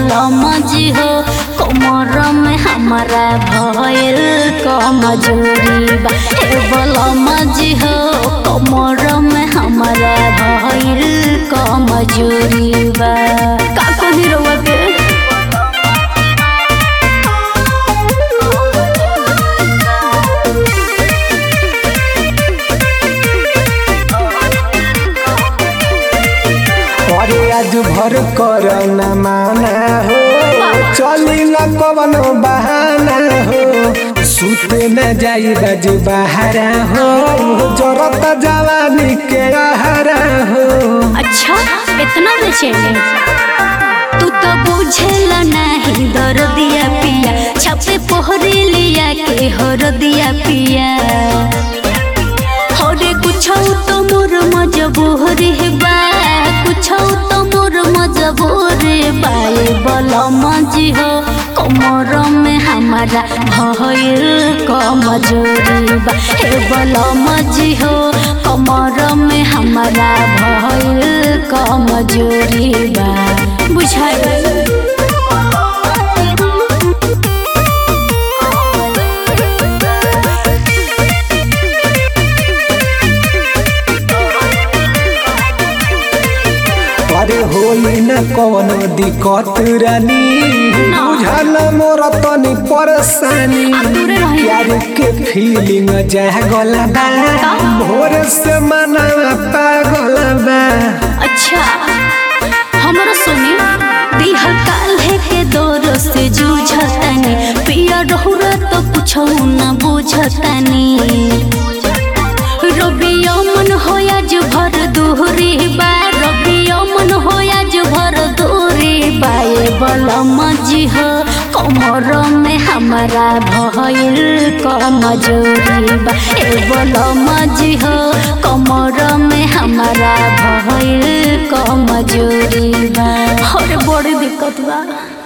बलम जी हो कमर में हमारा भयल कमजोरी बा हे बलम जी हो कमर में हमारा भयल कमजोरी बा का कही रउआ के अरे आज भर कर न माना हो चली न कवन बहाना हो सुते न जाई बज बहारा हो जरत जवानी के आहारा हो अच्छा इतना बेचैनी तू तो बुझेला नहीं दर दिया पिया छापे पोहरे लिया के हर दिया पिया हरे कुछ तो मोर मजबूरी बा कुछ तो मोर मजबूरी बा ए बलम जी हो कमर में हमारा भयल कमजोरी बा हे बलम जी हो कमर में हमारा भयल कमजोरी बा बुझाई अरे होई न कवन दिक्कत रानी बुझल मोर तनी परेशानी आप दूरे रही। प्यार के फीलिंग जागल बा भोर से मना पागल बा अच्छा हमरा सुनी दिहल काल्हे के दौर से जूझतनी पिया रहुरा तो कुछ न बुझतनी रबिया मन होया जो भर दूरी बा रबिया मन होया जो भर दूरी बा ए बलम जी हो कमर में हमारा भयल कमजोरी बा ए बलम जी हो कमर में हमारा भयल कमजोरी बा और बड़ी दिक्कत बा